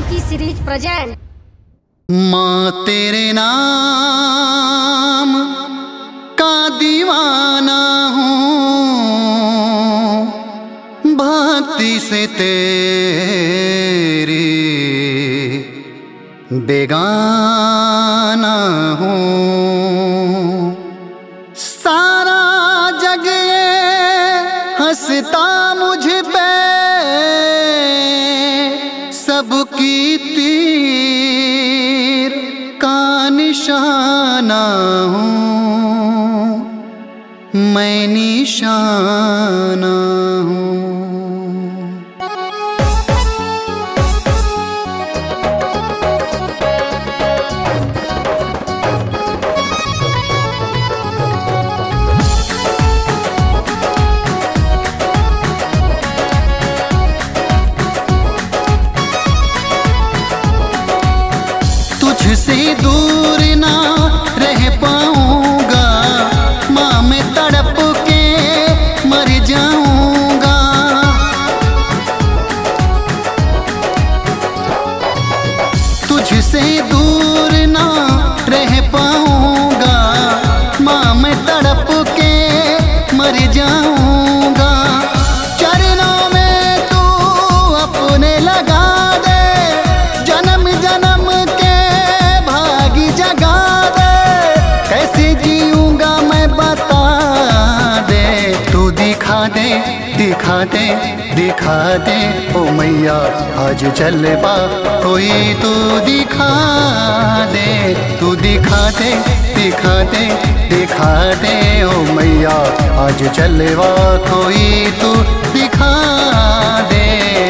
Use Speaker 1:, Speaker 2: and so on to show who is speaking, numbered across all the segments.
Speaker 1: की series present
Speaker 2: माँ तेरे नाम का दीवाना हूँ भक्ति से तेरी बेगाना हूँ सारा जग ये हंसता मुझ पे सबकी तीर का निशाना हूँ मैं निशाना हूँ तुझसे दूर ना रह पाऊंगा माँ मैं तड़प के मर जाऊंगा तुझसे दूर ना रह पाऊंगा माँ मैं तड़प के मर जाऊंगा चरणों में तू अपने लगा दे जन्म जन्म के भागी जगा दे कैसे जीऊंगा मैं बता दे तू दिखा दे दिखा दे दिखा दे ओ मैया आज चलवा कोई तू दिखा दे तू दिखा दे दिखा दे दिखा दे ओ मैया आज चलवा कोई तू दिखा दे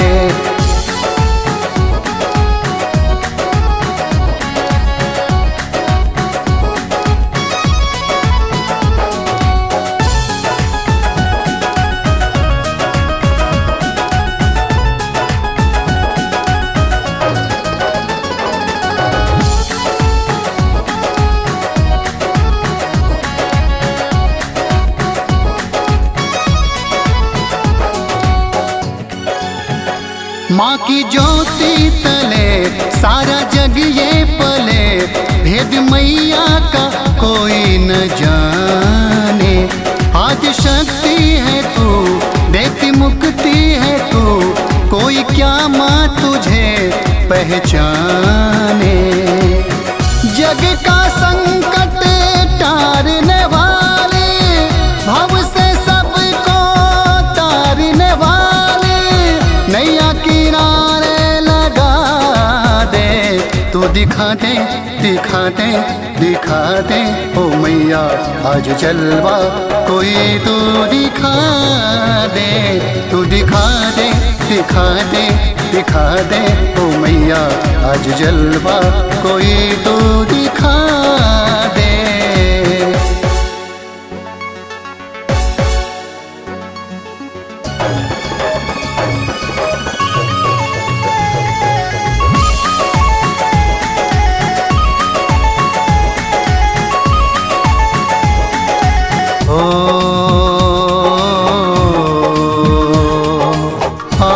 Speaker 2: माँ की ज्योति तले सारा जग ये पले भेद मैया का कोई न जाने आज शक्ति है तू देती मुक्ति है तू कोई क्या माँ तुझे पहचाने जग का संकट टारने वाले भव से सबको तारने वाले नैया किनारे लगा दे तू दिखा दे दिखा दे दिखा दे ओ मैया आज जलवा कोई तू दिखा दे तू दिखा दे दिखा दे दिखा दे ओ मैया आज जलवा कोई तू दिखा दे ओ आ,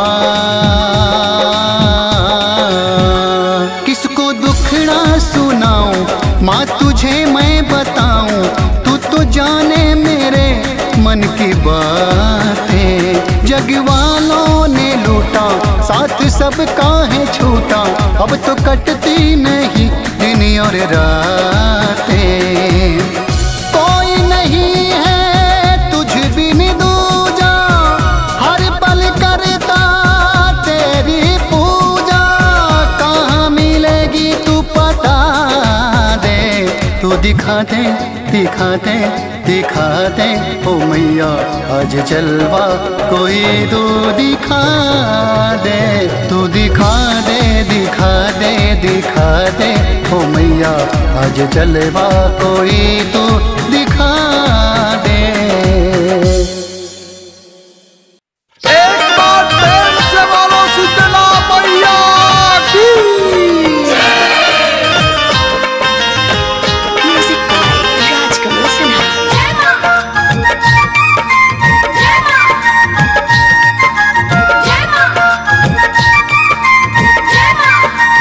Speaker 2: किसको दुखड़ा सुनाऊं माँ तुझे मैं बताऊं तू तो जाने मेरे मन की बातें जग वालों ने लूटा साथ सबका है छूटा अब तो कटती नहीं दिन और रातें कोई नहीं है तुझ बिन दूजा हर पल करता तेरी पूजा कहाँ मिलेगी तू पता दे तू दिखा दे दिखा दे दिखा दे ओ मैया आज जलवा कोई तू दिखा दे तू दिखा दे दिखा दे दिखा दे ओ मैया आज जलवा कोई तू दिखा दे
Speaker 3: एक बार प्रेम से बोलो शीतला मैया की
Speaker 4: Music by Rajkamal Sinha.
Speaker 5: जय मां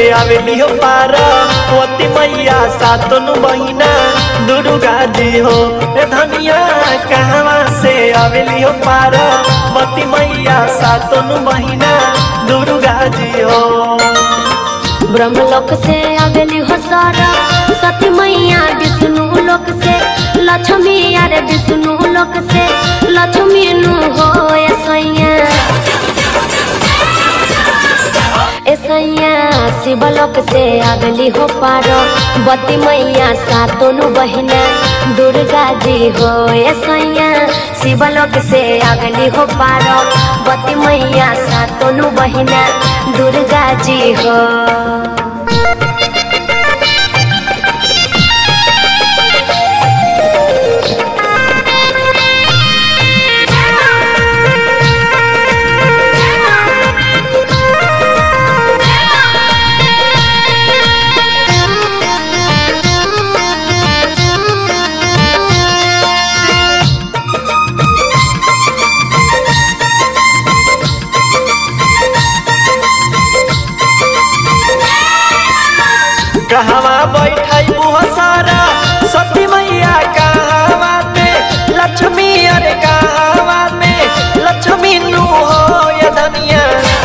Speaker 1: आवेली हो पार्वती मैया सातों बहिना दुर्गा जी हो ए धनिया कहवा से आवेली हो पार्वती मैया सातों बहिना दुर्गा जी हो
Speaker 5: ब्रह्मलोक से आवेली हो सारा सती मैया विष्णु लोक से लक्ष्मी यार विष्णु लोक से लक्ष्मी नु हो ऐसैया ऐसैया शिवलोक से आवेली हो पारो बती मैया सातों बहिना दुर्गा जी हो ऐसैया शिवलोक से आवेली हो पारो बती मैया सातों बहिना दुर्गा जी हो
Speaker 1: कहवा बैठाई बुआ सारा सती मैया कहवा में लक्ष्मी अरे कहवा में लक्ष्मी नु हो ये धनिया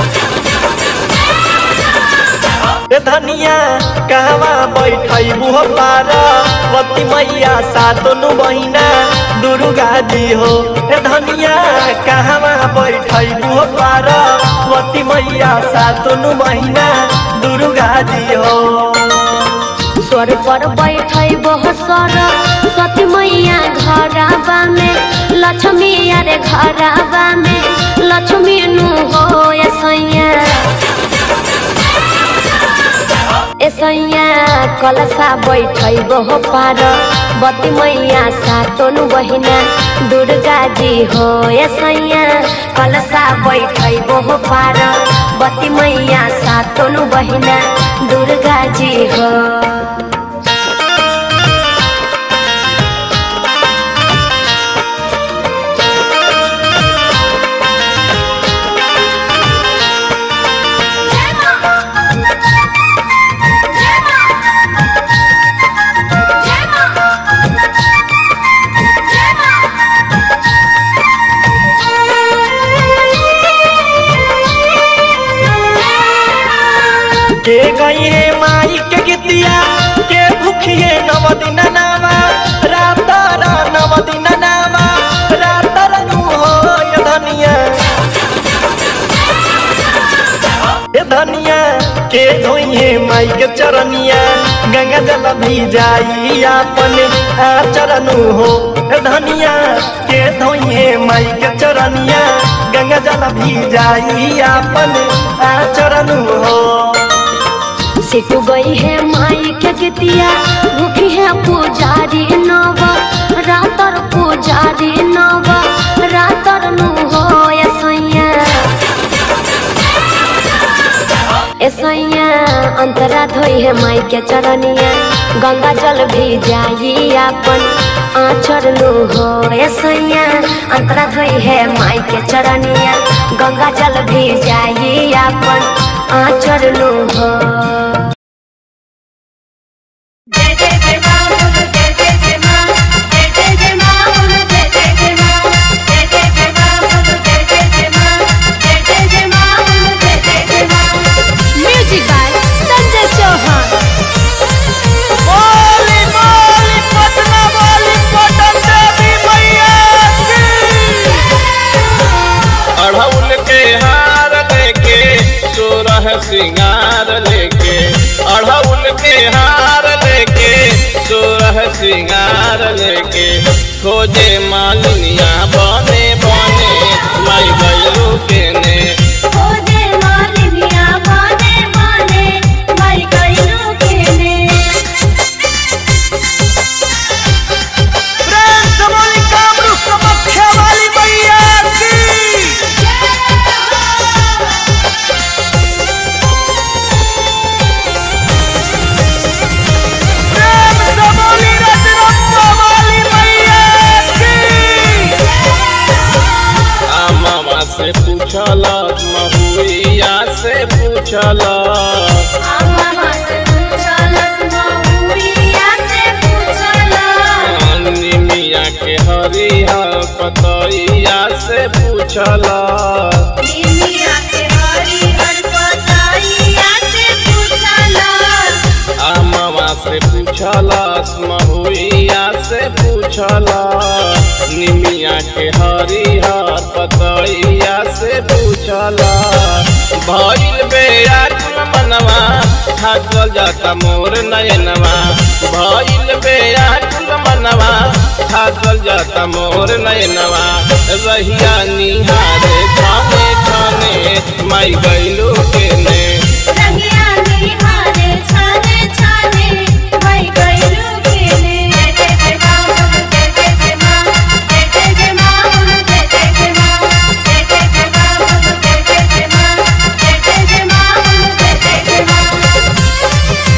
Speaker 1: ए धनिया कहवा बैठाई बुआ पार्वती मैया सातों बहिना दुर्गा जी हो ए धनिया कहवा बैठाई बुआ पार्वती मैया सातों बहिना दुर्गा जी हो
Speaker 5: स्वर पर बैठै बहसर सती मैया घरबा में लक्ष्मी अरे घरबा में लक्ष्मी नु हो ऐसैया ऐसैया कलसा बैठै बह पार बती मैया सातों बहिना दुर्गा जी हो ऐसैया कलसा बैठै बह पार बती मैया सातों बहिना दुर्गा जी हो
Speaker 1: के गई है माई के गीतिया के भूखी है नव दिन नामा रात रा नव दिन नामा रात नु हो ये धनिया ये धनिया के धोई है माई के चरनिया गंगा जल भी जाई अपने आचरणु हो ये धनिया के धोई है माई के चरनिया गंगा जल भी जाई अपने आचरणु हो
Speaker 5: सिटू गई है माई के गीतिया भूखी है पुजारी नव रातर पुजारी नव रातर नु हो ऐसैया ऐसैया अंतरा धोई है माई के चरनिया गंगा जल भी जाई अपन आचर नु हो ऐसैया अंतरा धोई है माई के चरनिया गंगा जल भी जाई अपन आचर नु हो
Speaker 4: जय जय जय मां बोलो जय जय जय मां जय जय जय मां बोलो जय जय जय मां जय जय जय मां बोलो जय जय जय मां जय जय जय मां बोलो जय जय जय मां म्यूजिक बाय संजय चौहान
Speaker 3: बोली बोली पटना बोली पटन देवी मैया की
Speaker 6: अढ़ौल के हार लेके सोरह सिंगार लेके अढ़ौल के हार लेके सोरह सिंगार लेके खोजे मालिनिया बने बने माई गयरू के ने
Speaker 4: ओ जे मालिनिया बने बने माई कइनो केने
Speaker 3: प्रेम से बोली कामरू समख्या वाली मैया की प्रेम से बोली रजरप्पा वाली मैया की
Speaker 6: आ मामा से पूछल महुइया से पूछल
Speaker 4: आ
Speaker 6: पतैया से पूछला
Speaker 4: निमिया के हरिहर पतैया से पूछला
Speaker 6: आमवा से पूछलस महुइया से पूछला निमिया के हरिहर पतैया से पूछला भइल बेयाकुल मनवा थाकल जाता मोर नयनवा भइल बेयाकुल मनवा थाकल जाता मोर नयनवा रहिया निहारे खाने खाने माई गइलो के ने
Speaker 4: रंगिया निहारे छाने छाने भई गइलू केने जय जय मां जय जय जय मां जय जय जय मां जय जय जय मां जय जय जय मां जय जय जय मां जय जय जय मां जय जय जय मां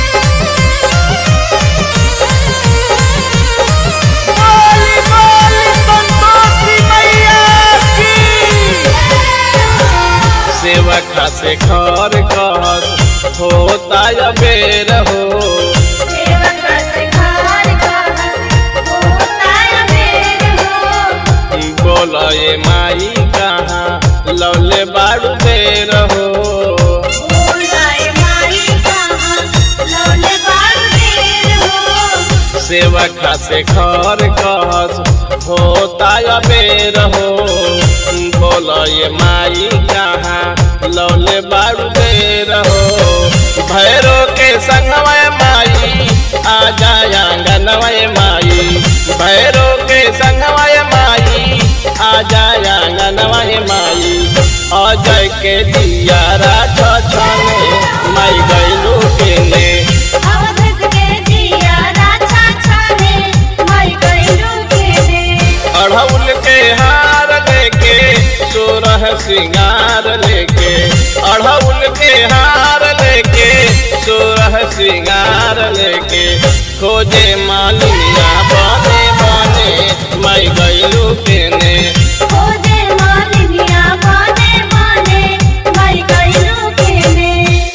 Speaker 3: बोली बोली संतोषी मैया की
Speaker 6: सेवका से घर कहत होता या बेर हो
Speaker 4: सेवक सिखार का होता मेर हो
Speaker 6: बोल ये माई कहाँ लौले बाड़ू बेर हो
Speaker 4: बोलाए माई कहाँ लौले बार देर हो
Speaker 6: सेवका से घर कहत होता या बेर हो बोल ये माई कहाँ लौले बाड़ू बेर हो भैरो के संगवय माई आ जाया गनवय माई भैरो के संगवय माई आ जाया गनवय माई अजय के दिया राजा छने माई गैलू के ने
Speaker 4: अवधस के जिया राजा छाने माई गइलू केने
Speaker 6: अढ़ौल के हार लेके सोरह श्रृंगार लेके अढ़ौल के हार लेके सोरह श्रृंगार लेके खोजे मालिया बने बने माई गैलू के ने
Speaker 4: खोजे मालिनिया बाने बाने माई गइलू केने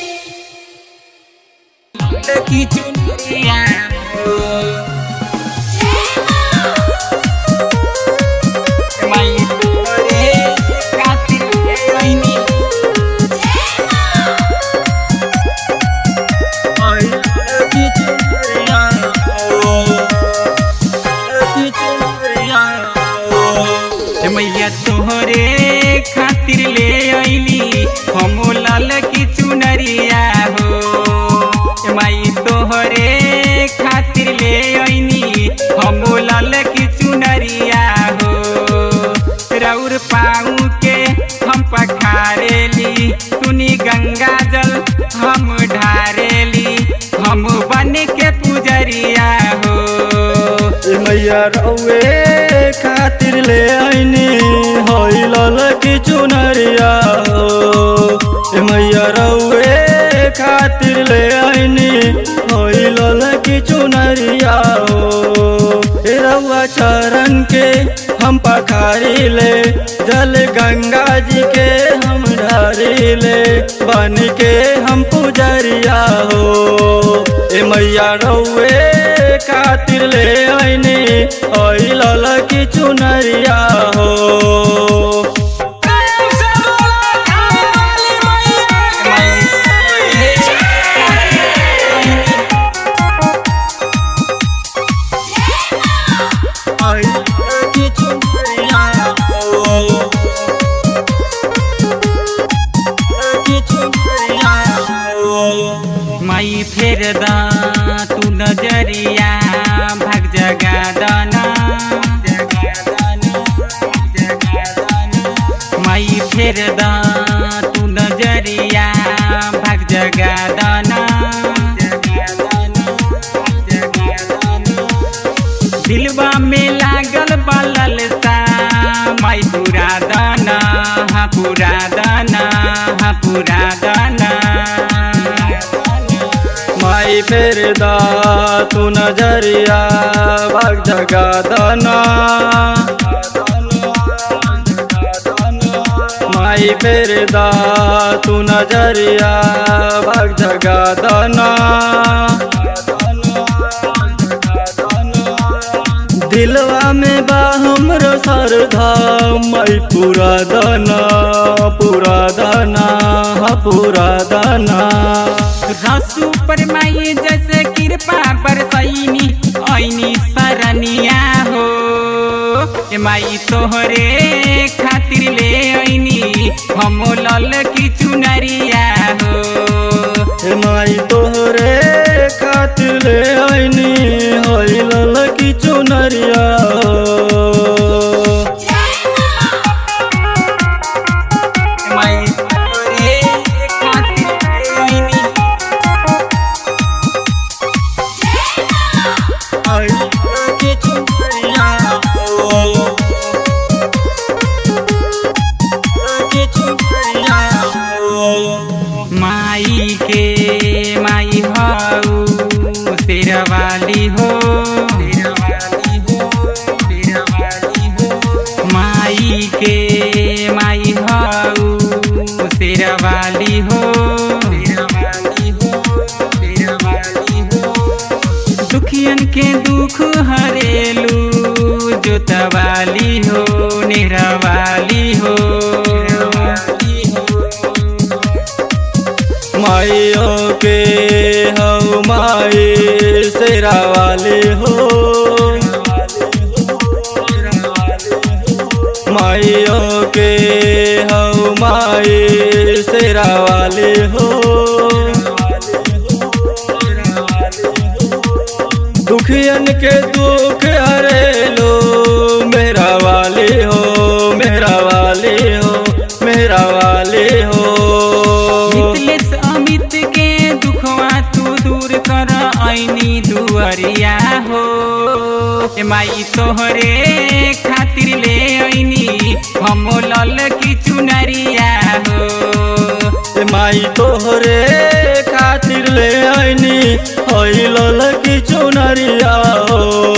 Speaker 7: मैया तोहरे खातिर ले अइली हम लाल की चुनरिया हो ए माई तोहरे खातिर ले अइनी हम लाल की चुनरिया हो रौर पाऊ के हम पखारेली सुनी गंगा जल हम ढारेली हम बन के पुजरिया हो
Speaker 1: ए मैया रउए खातिर ले आईनी होई लाल की चुनरिया हो ए मैया रउए खातिर ले आईनी होई लाल की चुनरिया हो ए रउआ चरण के हम पखारी ले जल गंगा जी के हम ढारी ले बन के हम पुजरिया हो ए मैया रउए खातिर ले आईनी ओई लाल की चुनरिया हो ओई लाल की चुनरिया हो की चुनरिया हो
Speaker 7: माई फेर दा तू नजरिया भाग जगा दाना माई फेर दा तू नजरिया भाग जगा दाना दिलवा में लागल बालल सा माई पूरा दाना हाँ पूरा दाना हाँ पूरा दाना
Speaker 1: माई फेर दा तू नजरिया भाग जगा दाना माई फेर दा तू नजरिया भाग जगा दाना दिलवा में बा हमरो सरधा मई पूरा दाना पूरा दाना हा पूरा दाना
Speaker 7: रसू पर माई जैसे कृपा बरसैनी ऐनी सरनिया हो ए माई तोहरे खातिर ले ऐनी हम लल की चुनरिया हो
Speaker 1: हे माई तोहरे खातिर ले आईनी होई ललकी चुनरिया
Speaker 7: ए माई तोहरे खातिर ले ऐनी
Speaker 1: होई ललकी चुनरिया ललकी चुनरिया
Speaker 7: माई के माई हऊ शेरवाली हो शेरवाली हो शेरवाली हो माई के माई हऊ शेरवाली हो शेरवाली हो शेरवाली हो दुखियन के दुख हरेलू जोतवाली हो निरवाली हो
Speaker 1: माइयो के हऊ माई शेरा वाले हो माइयो के हऊ माई शेरा वाले हो दुखियन के दुख हरेलो मेरा वाले हो मेरा वाले हो मेरा वाले हो
Speaker 7: मिथिलेश अमित के दुखवा तू दूर कर ऐनी दुअरिया हो ए माई तोहरे खातिर ले ऐनी हम लल की चुनरिया हो
Speaker 1: ए माई तोहरे खातिर ले आईनी होई ललकी चुनरिया हो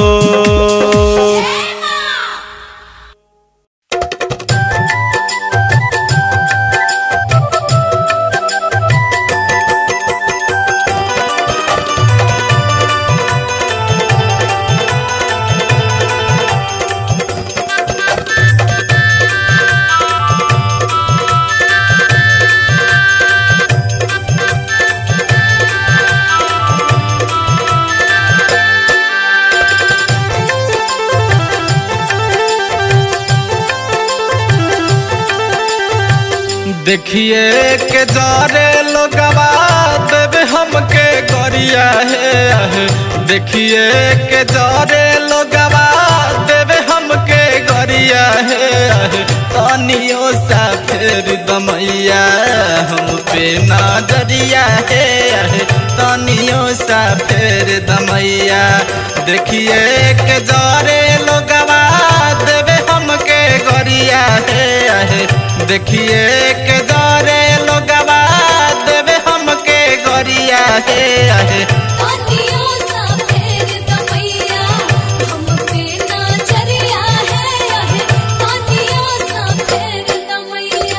Speaker 1: देखिए के जारे लोगवा देवे हमके गरिया है देखिए के जारे लोगवा देवे हमके गरिया है तनियो सा फेर दमैया हम पे नजरिया है तनियो सा फेर दमैया देखिए के जारे लोगवा देवे हमके गरिया है देखिए के दरे लोगवा देवे हमके गरिया हे आहे
Speaker 4: तानियों सा फेर दमैया हम पे नजरिया है आहे तानियों सा फेर दमैया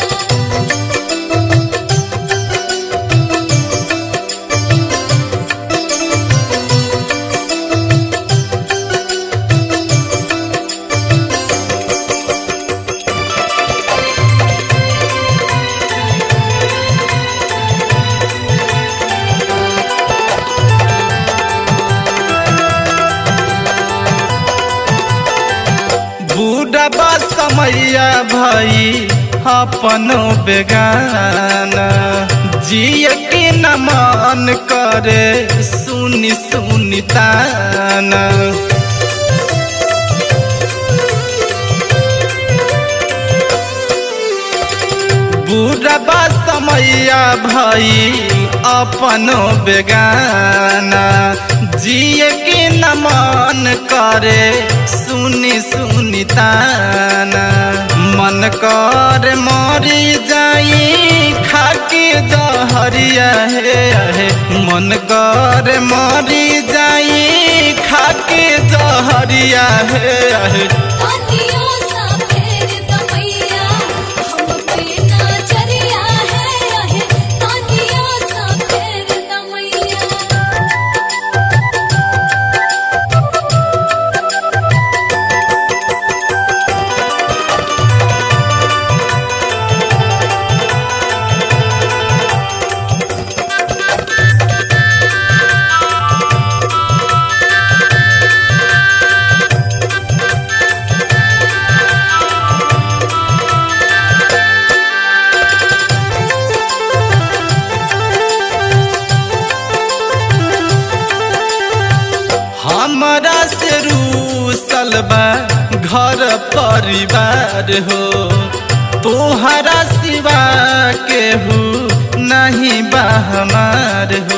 Speaker 1: बूढ़ा समैया भाई अपनो बेगाना जिए के न मन करे सुनी सुनी ताना बूढ़ा समैया भाई अपनो बेगाना जिए के न मन करे सुनी सुनी ताना मन कर मरी जाई खाके जहरिया हे हे मन कर मरी जाई खाके जहरिया हे हे
Speaker 4: तानियों सा फेर दमैया हम पे नजरिया है आहे तानियों सा फेर दमैया
Speaker 8: बा घर परिवार हो तोहरा सिवा केहू नहीं बा हमार हो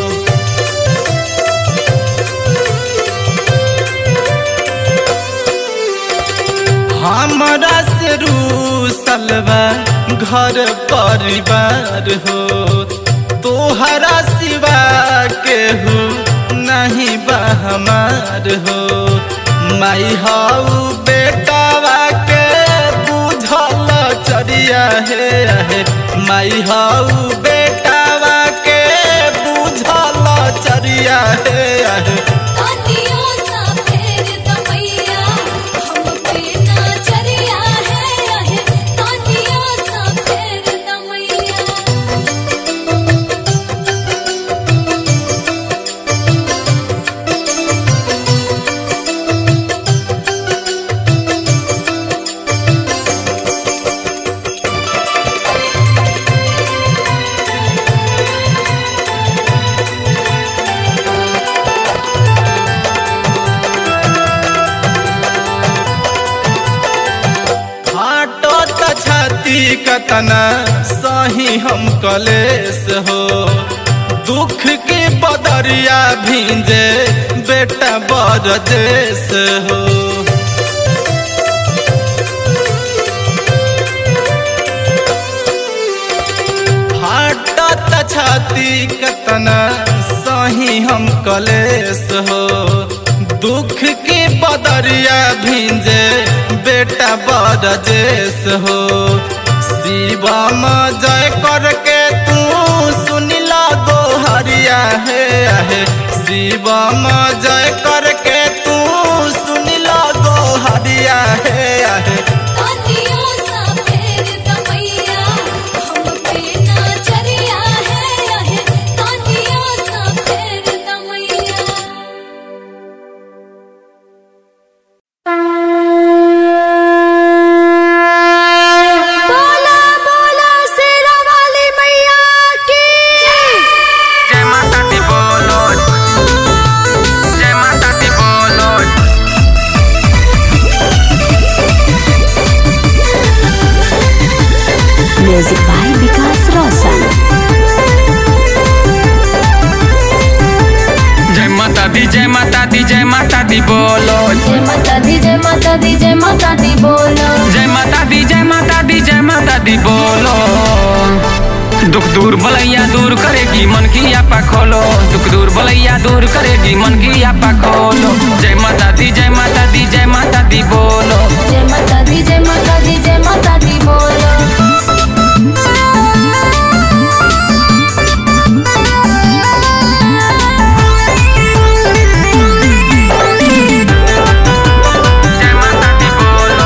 Speaker 8: हमरा से रूसल बा घर परिवार हो तोहरा सिवा केहू नहीं बा हमार हो माई हऊ बेटावा के बुझल चरिया हे आहे माई हऊ बेटावा के बुझल चरिया हे आहे
Speaker 4: कानियों सा फेर दमैया हम पे ना चरिया है आहे कानियों सा फेर दमैया
Speaker 8: फाटो त छाती कतना सही हम कलेस हो दुख के बदरिया भींजे बेटा बड़ देश हो फाटो त छाती कतना सही हम कलेस हो दुख के बदरिया भींजे बेटा बड़ देश हो शिवम जय करके तू सुनिला गो हरिया हे आहे शिवम जय करके तू सुनिला गो हरिया हे आहे
Speaker 4: कानियों सा फेर दमैया हम पे ना चरिया है आहे कानियों सा फेर दमैया बोला बोला शेरा वाली मैया की
Speaker 7: जय माता दी बोलो जय माता दी बोलो
Speaker 5: म्यूजिक बाय विकास रोशन
Speaker 7: जय माता दी जय माता दी जय माता दी बोलो
Speaker 4: जय माता दी जय माता दी जय माता दी बोलो
Speaker 7: जय माता दी जय माता दी जय माता दी बोलो दुख दूर भलैया दूर करेगी मन की आपा खोलो दुख दूर भलैया दूर करेगी मन की आपा खोलो जय माता दी जय माता दी जय माता दी बोलो
Speaker 4: जय माता दी जय माता दी जय माता दी बोलो
Speaker 7: जय माता दी बोलो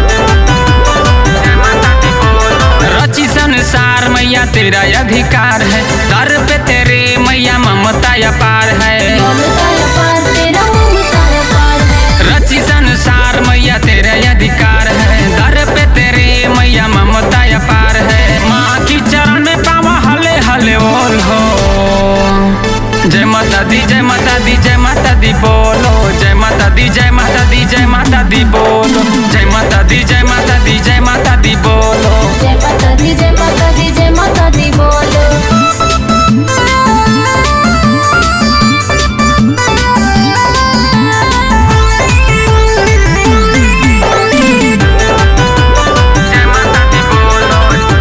Speaker 7: जय माता दी बोलो रची संसार मैया तेरा अधिकार है दर पे तेरे मैया ममता अपार है
Speaker 4: ममता अपार तेरा ममता अपार है
Speaker 7: रची संसार मैया तेरे अधिकार है दर पे तेरे मैया ममता अपार है माँ की चरण में पावा हले हले बोल हो जय माता दी जय माता दी जय माता दी बोलो जय माता दी जय माता दी जय माता दी बोलो जय माता दी जय माता दी जय माता दी बोलो
Speaker 4: जय माता दी जय माता दी जय माता दी बोलो
Speaker 7: जय माता दी बोलो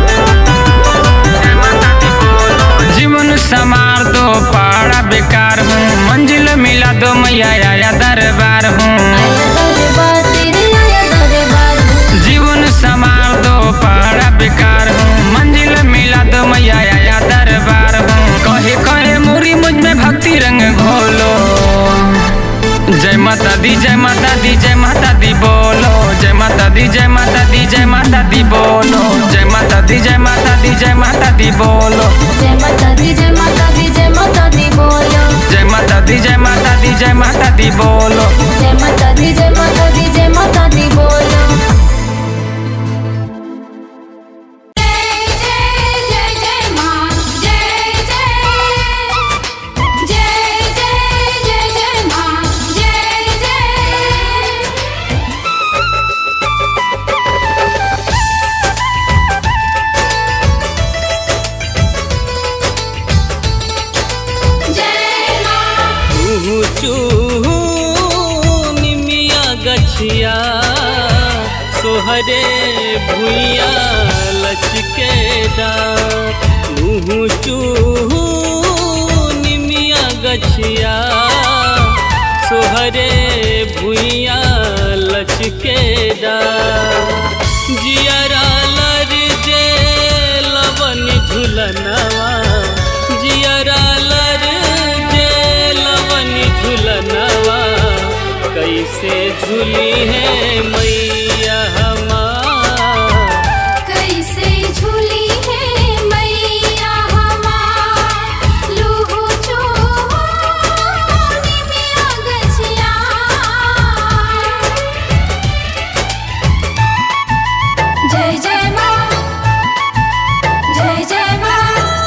Speaker 7: जय माता दी बोलो जीवन समार दो पाड़ा बेकार हूँ मंजिल मिला दो मैया आया दरबार हूँ
Speaker 4: आया दरबार तेरे आया दरबार
Speaker 7: जीवन समार दो पाड़ा बेकार हूँ मंजिल मिला दो मैया आया दरबार हूँ कहे कहे मुरी मुझ में भक्ति रंग घोलो जय माता दी जय माता दी जय माता दी बोलो जय माता दी जय माता दी जय माता दी बोलो जय माता दी जय माता दी जय माता दी बोलो
Speaker 4: जय माता दी जय माता दी जय माता दी बोलो
Speaker 7: जय माता दी जय माता दी जय माता दी बोलो
Speaker 4: जय माता दी जय माता दी जय माता दी बोलो जय जय जय जय माँ जय जय जय जय जय जय माँ जय जय
Speaker 9: गछिया सोहरे भुइया लचके डार मुँह चूहू निमिया गछिया सोहरे भुइया लचके डार जियरा लर जे लवन झुलनवा जियरा लर जे लवन झुलनवा कैसे झूली है मैया हमार
Speaker 4: कैसे झूली है मैया हमार लूहू चूहू निमिया गछिया जय जय माँ जय जय माँ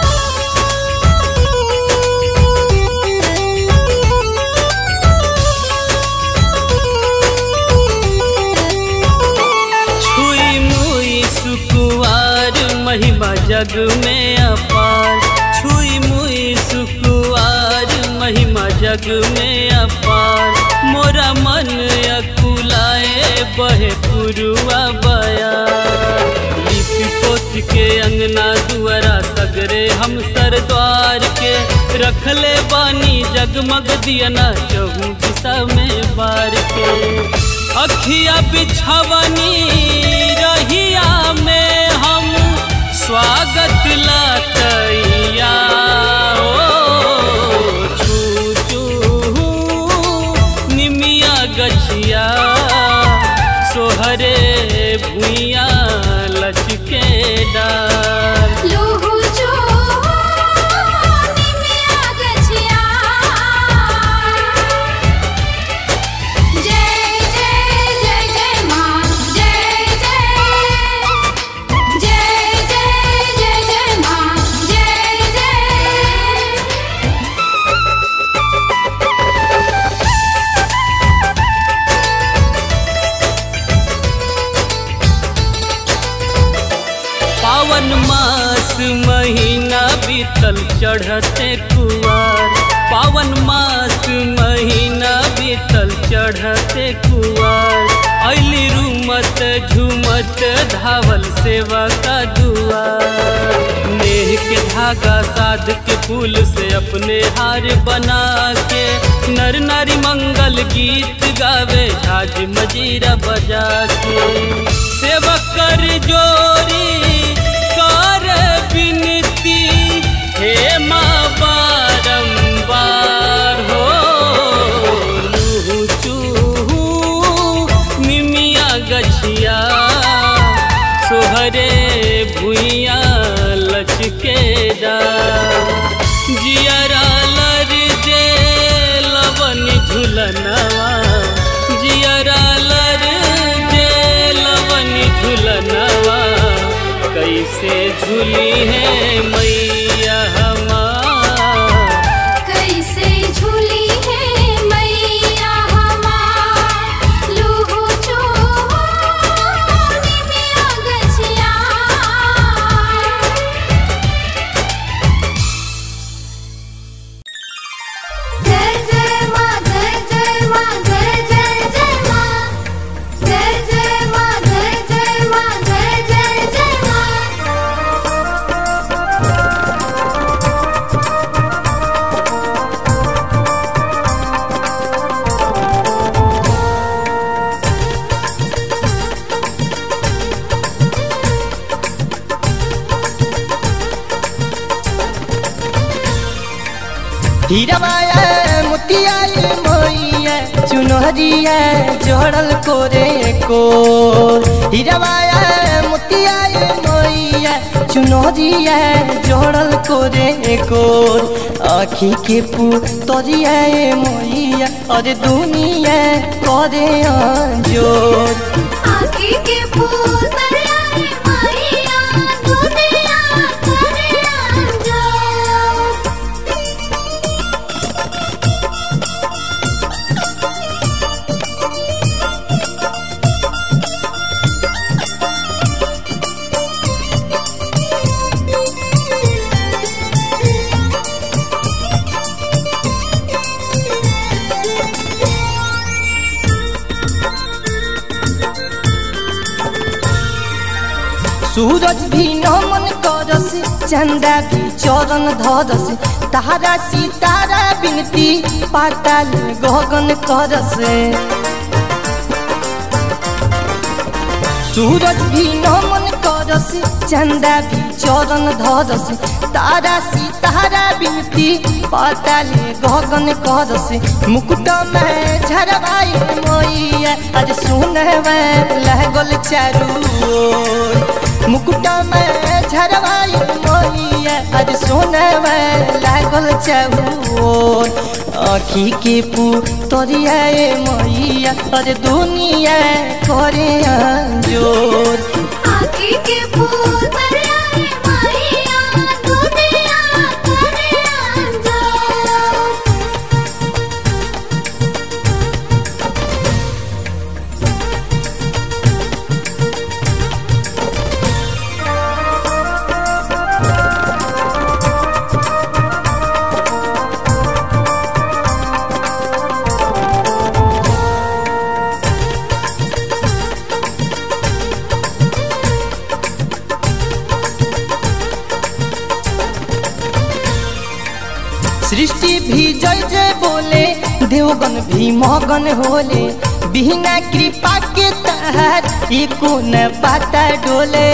Speaker 9: छुई मुई सुकुआर महिमा जग में अपार छुई मुई सुकुआर महिमा जग में अपार मोरा मन अकुलाए बहे पुरुआ बया लिपि पोत के अंगना दुआरा सगरे हम सर द्वार के रखले बानी जगमग दियना चहु दिशा में बार के अखिया बिछवनी रहिया में हम स्वागत लतैया ओ छू छू निमिया गछिया सोहरे भुइया लचके डार
Speaker 4: लूहू चूहू निमिया गछिया जय जय जय जय माँ जय जय जय जय जय जय माँ जय जय
Speaker 9: पावन मास महीना बीतल चढ़ते कुआर पावन मास महीना बीतल चढ़ते कुआर अली रूमत झूमत धावल सेवा का दुआर नेह के धागा साध के फूल से अपने हार बना के नर नारी मंगल गीत गावे झाज मजीरा बजा के सेवक कर जोरी कर बिनती हे माँ बारंबार हो लूहू चूहू निमिया गछिया सोहरे भुइया लचके डार जियरा लर जे लवन झुलनवा जियरा लर जे लवन झुलनवा कैसे झूली है मैया हमार
Speaker 4: कैसे झूली है मैया हमार लूहू चूहू निमिया गछिया जय जय माँ जय जय माँ जय जय जय माँ जय जय माँ जय जय माँ जय जय जय माँ
Speaker 1: हीरवाया मोतिया मोइया चुनहरिया जोड़ल कोरे को हीरवाया मोतिया मोइया चुनहरिया जोड़ल कोरे को आखी के पुतरिया मोइया और दुनिया करे जोर
Speaker 4: आँखी के पुतरिया रे मैया दुनिया करे अंजोर
Speaker 10: सूरज भी नमन करस चंदा भी चरण धरस तारा सितारा बिनती पाताल गगन करस सूरज भी नमन करस चंदा भी चरण धरस तारा सितारा बिनती पाताल गगन करस मुकुट में झरवाई मोइया आज सुनवे लगल चारू ओर। मुकुट में झरवाई मोइया आज सुनवे लागल चारू ओर। आखी के पुतरिया ए मैया अरे दुनिया करे जोर
Speaker 4: आखी के पुतरिया रे मैया दुनिया करे अंजोर
Speaker 10: सृष्टि भी जय जय बोले देवगन भी मगन होले बिना कृपा के तहत एको न पाता डोले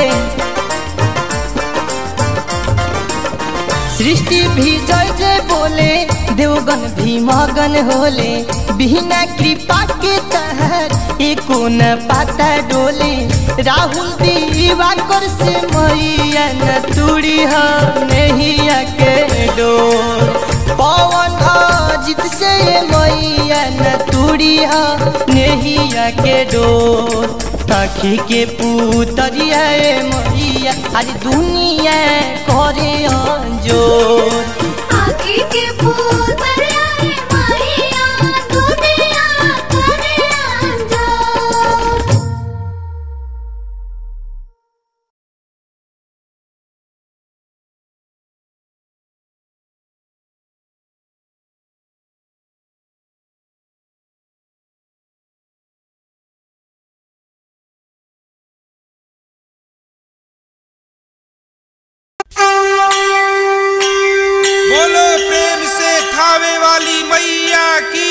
Speaker 10: सृष्टि भी जय जय बोले देवगन भी मगन होले बिना कृपा के तहत एको न पाता डोले राहुल दीवाकर से मैया न तुड़ी हो नैया के डोर पवन अजित से मैया न तुड़ी हो नैया के डोर आखी के पुतरिया ए मैया आज दुनिया करे जोर
Speaker 4: आखी के पुतरिया रे मैया दुनिया करे अंजोर
Speaker 11: बोलो प्रेम से खावे वाली मैया की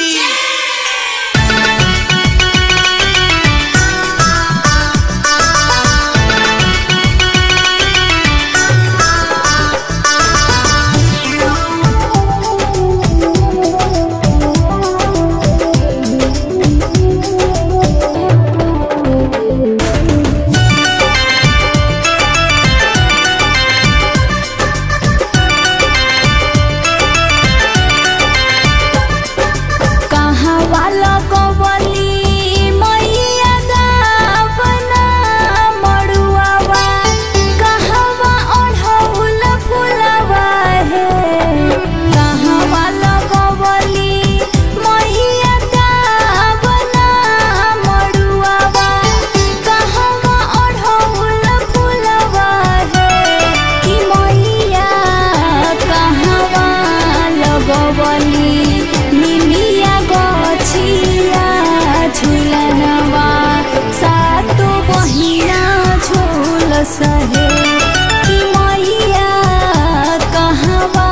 Speaker 4: कहाँ वाला कवली मैया दावना मड़ुआवा कहवा ओढ़ौल फुलवा है कहाँ वाला कवली मैया दावना मड़ुआवा कहवा ओढ़ौल फुलवा है कि मैया कहवा लगवली निमिया गछिया झुलनवा सातो बहिना झोल सहे कि मैया कहवा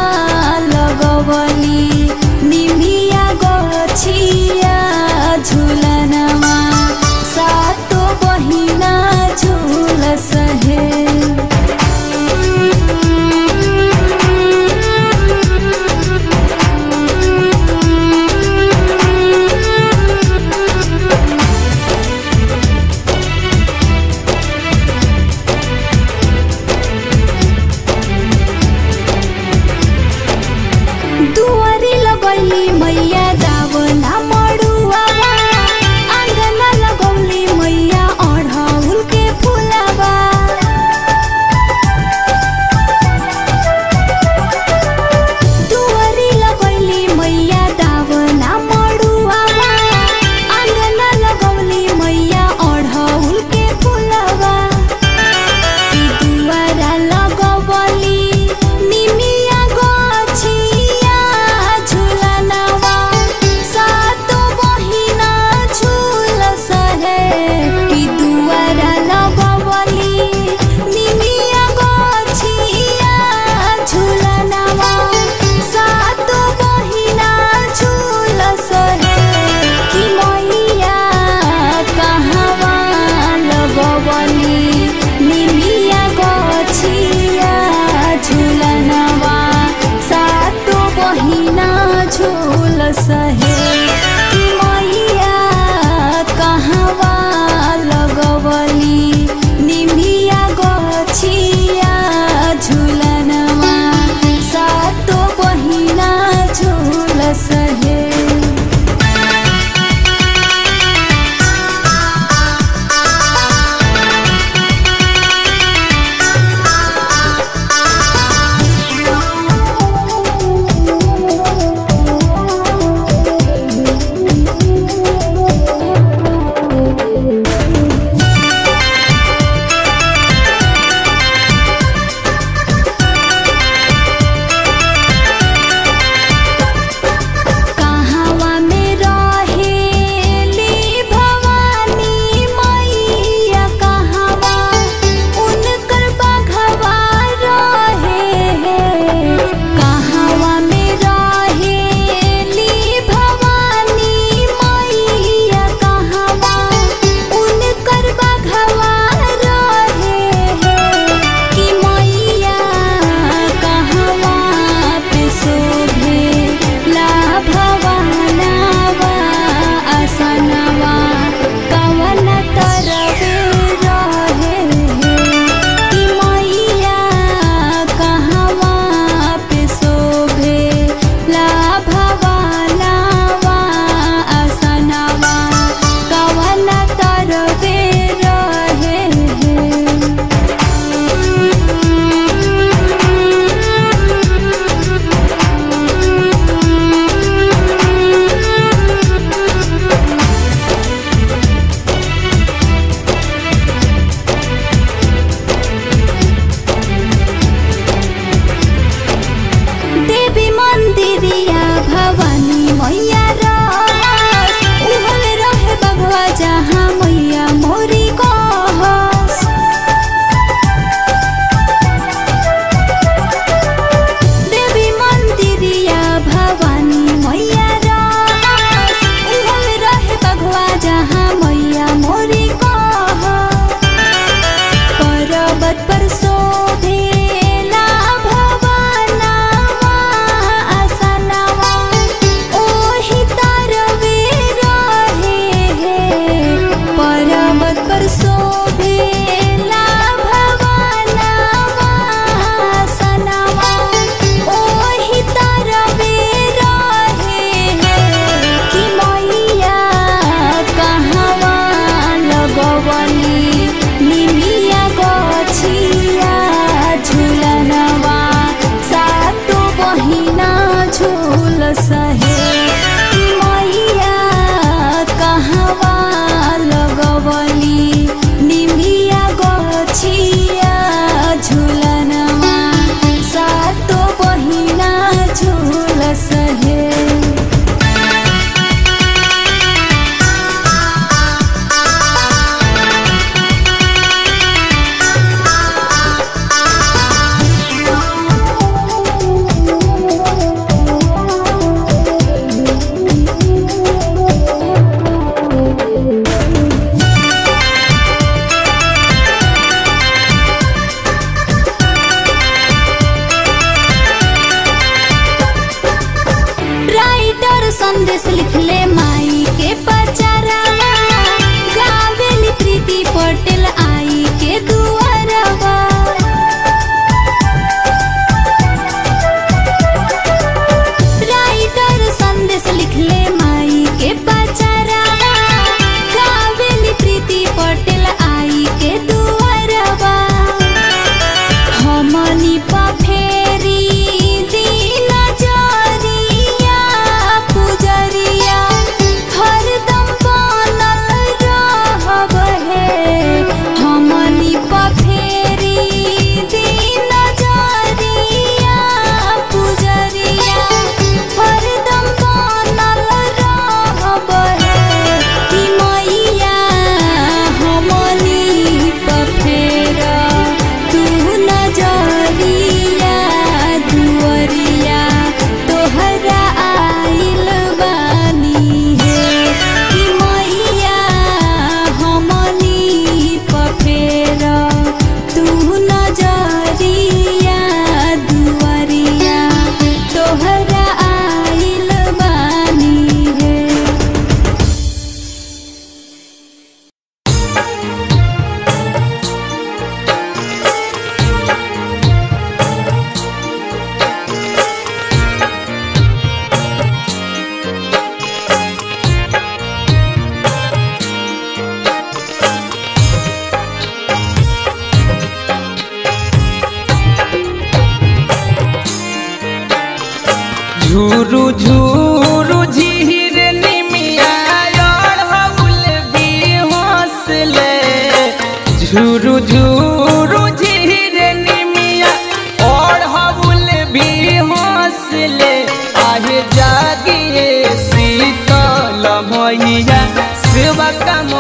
Speaker 4: लगवली निमिया गछिया झुलनवा सातो बहिना झोल सहे दुआरी लगैली मैया दावना मडुआवा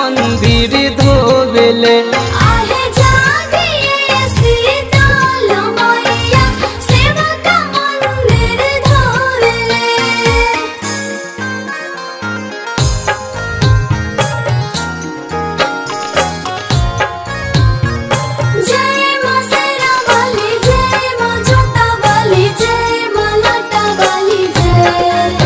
Speaker 12: मंदिर धोबेले
Speaker 4: आहे जागिए सीताल मैया सेवा का मंदिर धोले जय मां सेरा वाली जय मां जोता वाली जय मां लाटा वाली जय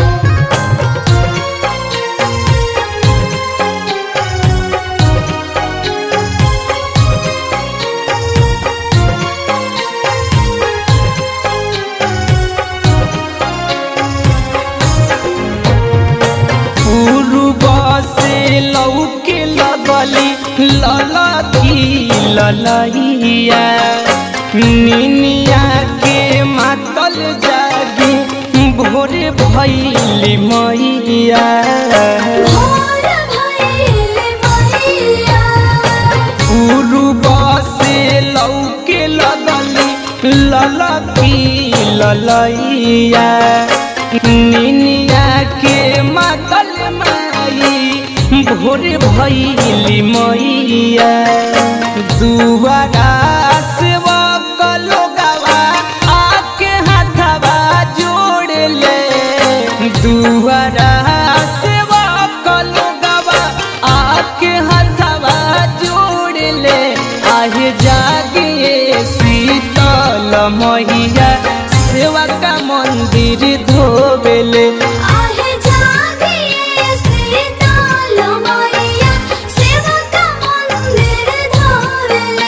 Speaker 12: पूर्व से लौके लगली ललकी ललैया निनिया के मातल जागी भोर भैली मैया
Speaker 4: भोर भइले मैया
Speaker 12: पूर्व से लौके लगली ललकी ललैया निनिया के मातल माई भोर भैली मैया दुआरा से लोगवा आके हाथवा जोड़ ले दुआरा से लोगवा आके हाथवा जोड़ ले आहे जागे शीतल मैया सेवा का मंदिर धोबेले
Speaker 4: आहे जागिए सीताल मैया सेवा का मंदिर धोले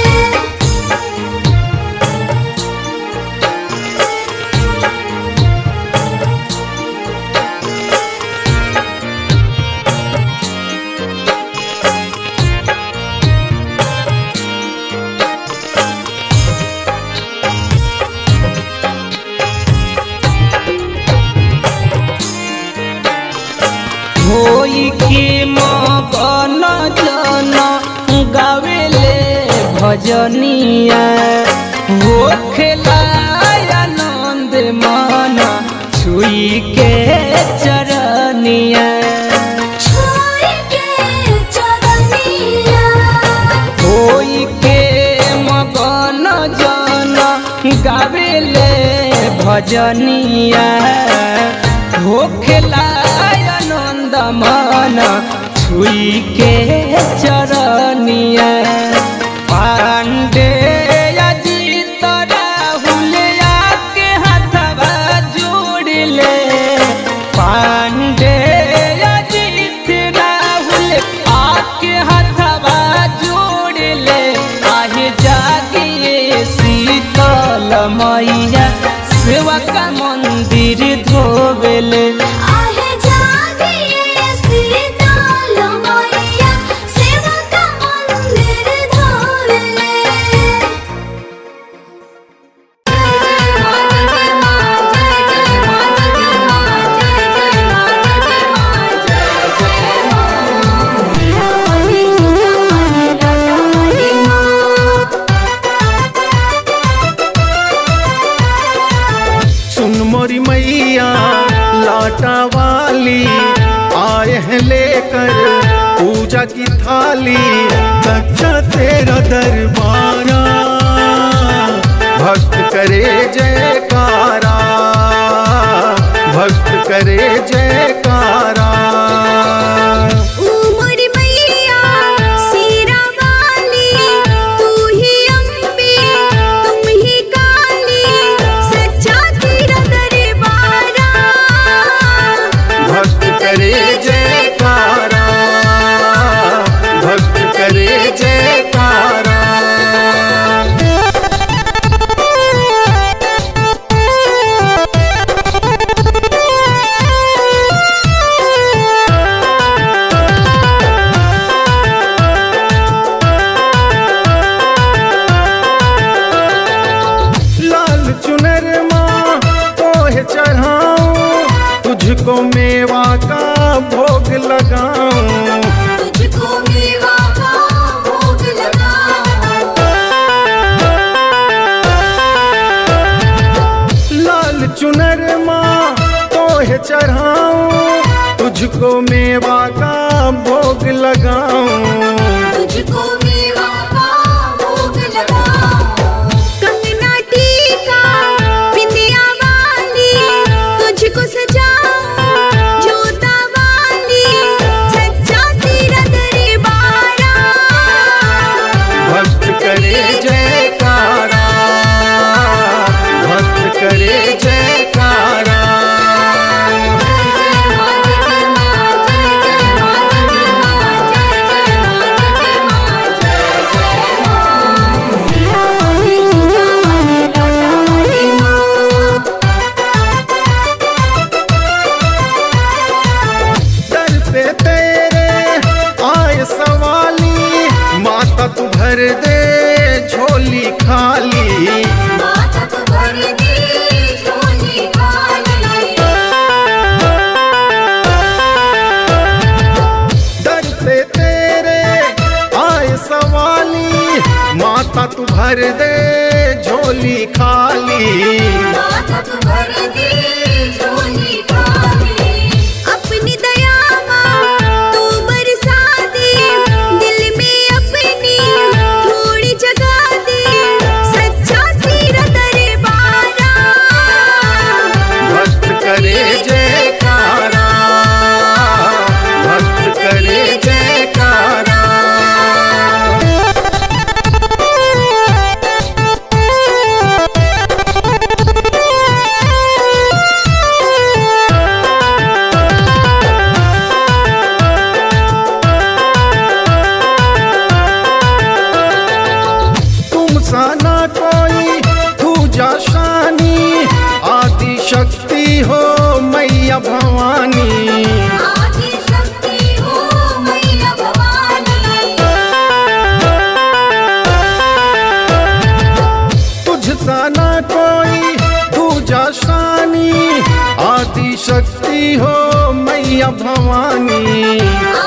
Speaker 12: होई के मगन जन गावेले भजनिया हो खेला आनंद मन छुई के चरनिया
Speaker 4: छोड़ के चरनिया
Speaker 12: होई के मगन जन गावेले भजनिया हो खेला आनंद मन छुई के चरनिया पांडे अजीत राहुल आके हाथवा जोड़ ले पांडे अजीत राहुल आके हाथवा जोड़ ले आहे जागिए शीतल मैया सेवा का मंदिर धोबेले
Speaker 4: आहे जागिए सीताल मैया सेवा का मंदिर धोले
Speaker 2: सुन मोरी मैया लाटा वाली आए हैं लेकर पूजा की थाली अच्छा तेरा दरबारा भक्त करे जयकारा भक्त करे जयकारा
Speaker 4: उमर मैया सीरा वाली तू ही अम्बे तुम ही काली सच्चा तेरा दरबारा
Speaker 2: भक्त करे जयकारा भक्त करे जयकारा
Speaker 13: माता तू भर दे झोली खाली
Speaker 14: अपनी दया तू बरसा दे दिल में अपनी थोड़ी जगा दे सच्चा तेरा दरबारा
Speaker 13: भक्त करे जयकारा भक्त करे जयकारा तुम सा ना कोई पूजा शानी आदि शक्ति हो मैया भवानी
Speaker 14: आदि शक्ति हो मैया भवानी
Speaker 13: तुझ सा ना कोई पूजा शानी आदि शक्ति हो मैया भवानी